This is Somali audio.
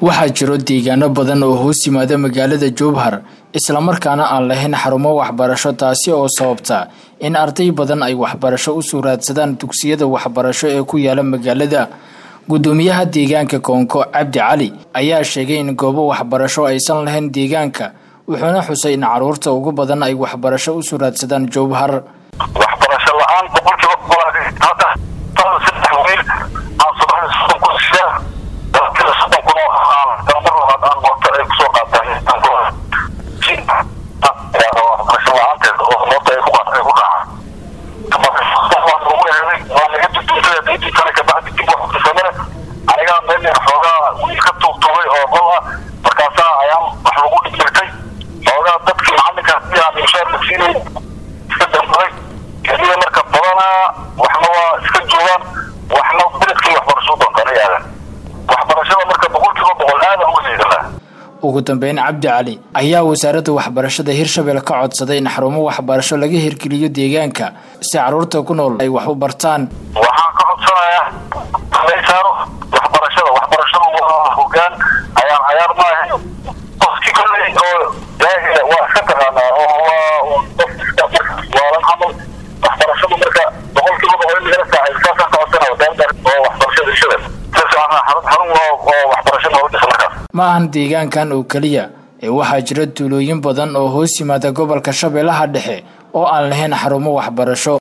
waxaa jiro deegaano badan oo hoos yimaada magaalada jowhar islamarkaana aan lahayn xarumo waxbarasho taasi oo sababta in arday badan ay waxbarasho u soo raadsadaan dugsiyada waxbarasho ee ku yaala magaalada gudoomiyaha deegaanka koonko cabdi cali ayaa sheegay in goobo waxbarasho aysan lahayn deegaanka wuxuuna xusay in caruurta ugu badan ay waxbarasho u soo raadsadaan jowhar waxbarasho la-aan boqolkiiba hadda saddex wiil aan subaxda soddon kun siyaa dalkida soddon kun oo aan galamar labaad aan moota ay kusoo qaataan waxbarasho la-aanteed oo moota ay ku ay ku dhacaan waa naga duduntay daydii kale kabacdi dib wax kusamane anigaa meel xoogaa wiil ka tuugtuugay oo qol ah markaasaa ayaan wax lagu dhigirtay xoogaa dadkii macalinka hadii aan inshaar la siinay iska dambaday keliya marka badanaa waxna waa iska joogaan waxna beledkii waxbarasho doontaan aadan waxbarashada marka boqolkiiba boqol aadan uga liidanaa ugu dambeyn cabdi cali ayaa wasaaradda waxbarashada hirshabelle ka codsaday in xarumo waxbarasho laga hirgeliyo deegaanka si caruurta ku nool ay wax u bartaan waxaan ka codsanayaa laysaaro waxbarashada waxbarashadu waa hogaan ayaan cayaar maaha qofki kolley oo jaahila waa iska taqaanaa oo waa waalan camal waxbarashadu marka boqolkiiba boqol in lagala saacay saasaan ka codsanaya wasaaradda oo waxbarashada hirshabelle xarun oo waxbarasho noola dhisa markaas ma ahan deegaankan oo keliya ee waxaa jira tuulooyin badan oo hoos yimaada gobolka shabeellaha dhexe oo aan lahayn xarumo waxbarasho